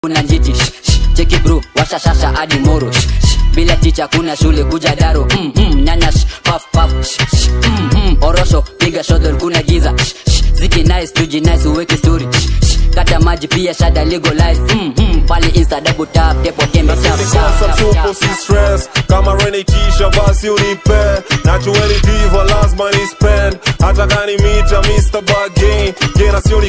kuna njiti Shh, shh, cheki bro washa shasha hadi moro Shh, shh, bila ticha kuna shule kuja daro mm, mm, nyanya shh, paf paf Shh, shh, mm, mm, orosho piga shodol kuna giza Shh, shh, ziki nice tuji nice uweke story Shh, shh, kata maji pia shada legalize mm, mm, pale insta double tap tepo tembe tap, tap, Nikosa tap, tupo tap. si stress kama rene kisha basi unipe nachueli diva lazima ni spend hata kani mita Mr. Bargain gena sioni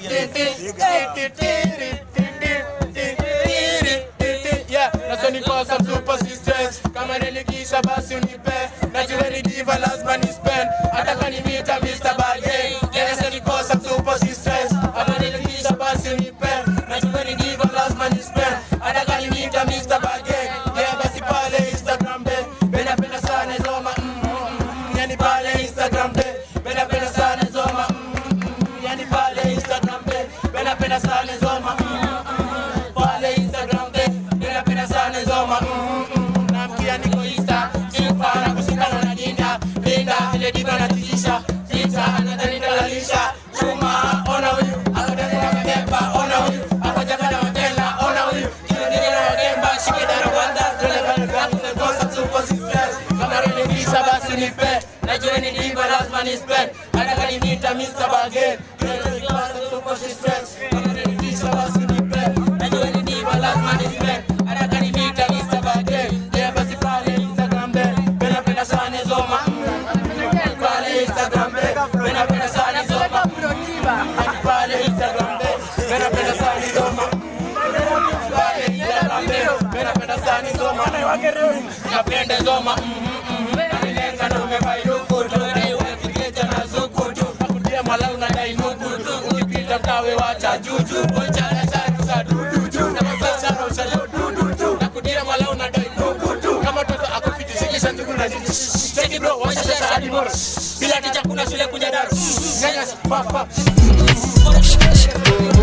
Yeah, naso nikosa super sisters kama nilikisha basi unipe najueni diva lazima ni spend hata kanimita Mr. Bargain yeah, naso nikosa super sisters kama nilikisha basi unipe najueni diva lazima ni spend hata kanimita Mr. Bargain yeah, basi pale Instagram be bena penda sana zoma mm, mm, mm, yani pale Instagram be bena penda sana zoma mm, mm, mm, yani pale Instagram be bena penda sana zoma mm, mm, mm, pale Instagram be bena penda sana zoma mm, mm, mm, namkia niko Insta sifa na kushikana na jinda linda ile diva na tijisha tita anadhani dalalisha chuma ona huyu akadani na mabeba ona huyu akajaka na mabela ona huyu kile ndio na wagemba shike daro Rwanda tele pale kwa kukosa super sisters kama renikisha basi nipe najua ni diva lazima ni spend hata kani nita Mr. Bargain kikosa super sisters kama renikisha basi nipe najua ni diva lazima ni spend hata kani nita Mr. Bargain yeah basi pale Instagram be penda penda sana zoma pale Instagram be penda penda sana zoma pale Instagram be penda penda sana zoma pale Instagram be penda penda sana zoma napenda zoma nanilenga na umevairuku tudai umefiketa na zukutu nakutia malau na dai nukutu ukipita mtawe wacha juju onchana chatu za dududu na masachana ushajo dududu nakutia malau na dai nukutu kama toto akufiti shikisha ndugu na jiji cheki bro wacha sasa hadi moro bila ticha kuna shule kuja daru nyanya papa